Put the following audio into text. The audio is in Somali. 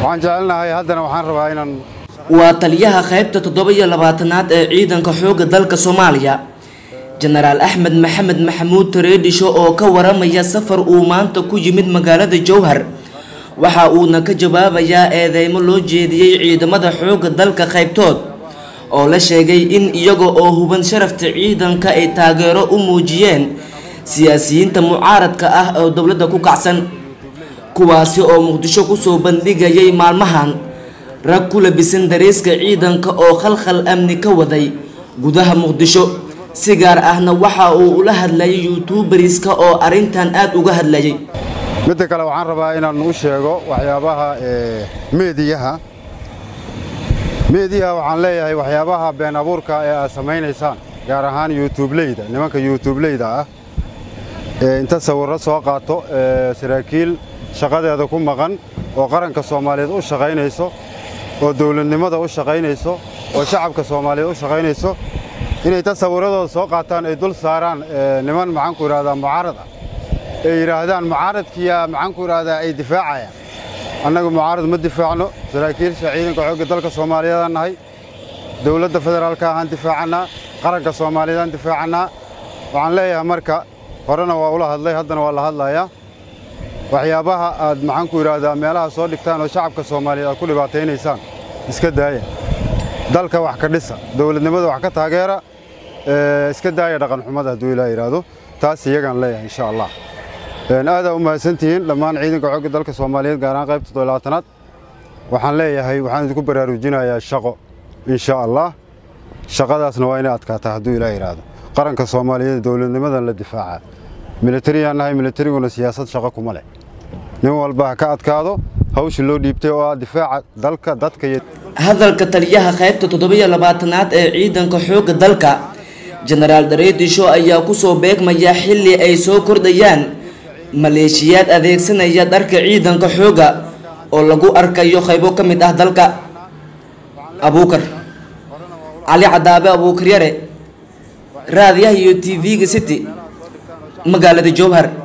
waxaan jecelnahay haddana waxaan rabaa inaan waa taliyaha qaybta toddoba iyo labaatanaad ee ciidanka xoogga dalka soomaaliya jenaraal axmed maxamed maxamuud tareedhisho oo ka waramaya safar uu maanta ku yimid magaalada jowhar waxa uuna ka jawaabayaa eedeymo loo jeediyey ciidamada xoogga dalka qaybtood oo la sheegay in iyaga oo huban sharafta ciidanka ay taageero u muujiyeen siyaasiyiinta mucaaradka ah oo dowladda ku kacsan kuwaasi oo muqdisho kusoo bandhigayay maalmahan rag ku labisan dareeska ciidanka oo khalkhal amni ka waday gudaha muqdisho si gaar ahna waxa uu ula hadlayay yuutubariska oo arrintan aada uga hadlayay midda kale waxaan rabaa inaan u sheego waxyaabaha meediyaha meediyaha waxaan leeyahay waxyaabaha been abuurka ee aad samaynaysaan gaar ahaan yuutubleyda nimanka yuutubleyda ah ee inta sawirro soo qaato saraakiil shaqadeeda ku maqan oo qaranka soomaaliyeed u shaqaynayso oo dowladnimada u shaqaynayso oo shacabka soomaaliyeed u shaqaynayso inay tasawirradooda soo qaataan ay dul saaraan niman maxaanku idhahdaa mucaarad ah ay yidhaahdaan mucaaradkiya maxaanku idhahdaa ay difaacayaan annagu mucaarad ma difaacno saraakiilsha ciidanka xoogga dalka soomaaliyeedaan nahay dowladda federaalka ahaan difaacannaa qaranka soomaaliyeedaan difaacannaa waxaan leeyahay marka horena waa ula hadlay haddana waa la hadlayaa waxyaabaha aad maxaanku idhaahdaa meelaha soo dhigtaan oo shacabka soomaaliyeed aad ku dhibaataynaysaan iska daaya dalka wax ka dhisa dowladnimada wax ka taageera iska daaya dhaqanxumada hadduu ilaa yidhaahdo taas iyagaan leeyahay insha allah aadaa u mahadsantihiin dhammaan ciidanka xoogga dalka soomaaliyeed gaar ahaan qaybta todolabaatanaad waxaan leeyahay waxaan idinku baraarujinayaa shaqo insha allah shaqadaasna waa inay adkaataa hadduu ilaa yidhaahdo qaranka soomaaliyeed dowladnimadan la difaacaa milatariyaan nahay milatariguna siyaasad shaqo kuma leh nin walba ha ka adkaado hawsha loo dhiibtay oo ah difaaca dalka dadka iyo hadalka taliyaha qaybta toddobiyo labaatanaad ee ciidanka xoogga dalka jenaraal dareedisho ayaa kusoo beegmaya xilli ay soo kordhayaan maleeshiyaad adeegsanaya dharka ciidanka xoogga oo lagu arkayo qaybo ka mid ah dalka abuukar cali cadaabe abuukaryare raadiyaha iyo t v-ga city magaalada jowhar